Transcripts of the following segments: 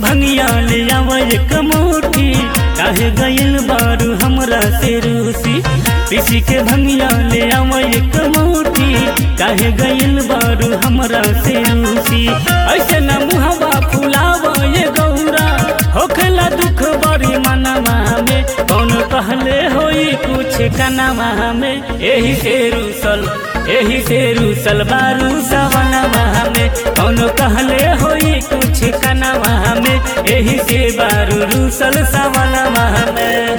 भंगिया ले आव एक मोटी काहे गइल बारू हमरा से रूसी पीसी के भंगिया ले आव एक मोटी काहे गइल बारू हमरा से रूसी ऐसे न मुहवा फुलाव ये गौरा होखला दुख बड़ी मनवा में कौन कहले होई कुछ कनवा में एही से रूसल एही से रूसल बारू सवनवा में कौन कहले होई कुछ कनवा में एही से बारू रूसल सवनवा में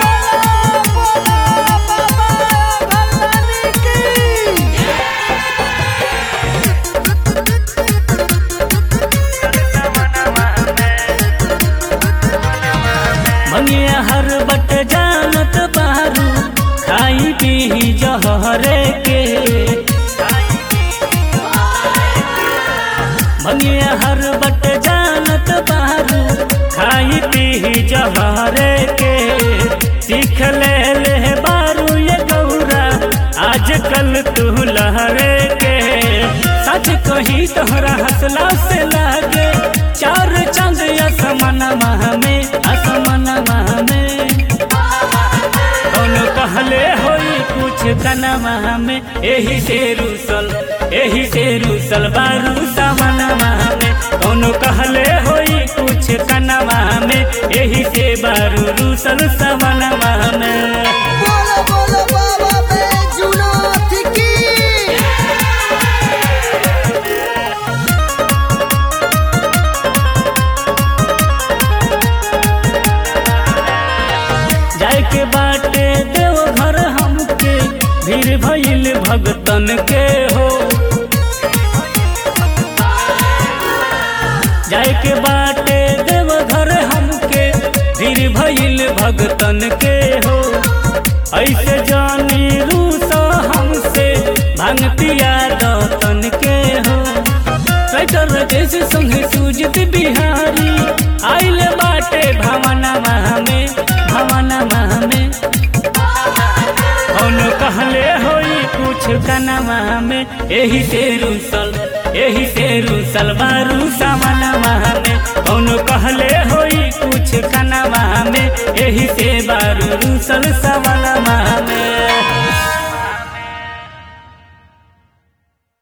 भंगिया हर बट जानत बारू खाई पी जहरे के भंगिया हर बट जानत बारू खाई पी जहरे के सीख ले ले बारू ये गौरा आजकल तू लहरे के सच कही तोहरा हंसला से लागे चार चंद असमनवा में असमनवा में कौन कहले होई कुछ कनवा में एही से रूसल एही से रूसल बारू सवनवा में कौन कहले होई कुछ कनवा में एही से बारू रूसल सवनवा में बोलो बोलो बाबा बैजुनाथ की जाए के बाटे देव घर हमके भीड़ भइल भगतन के हो जाए के बाटे देव घर हमके भीड़ भइल भगतन के हो ऐसे जानी रूसा हमसे भंगतिया दतन के हो कैटर जैसे संगे सूझत बिहारी आइल बाटे भवनवा में भवनवा में कौन कहले होई कुछ कनवा में एही से रूसल एही से रूसल बारू सामनवा में कौन कहले होई कुछ कनवा में एही से बारू रूसल सामनवा में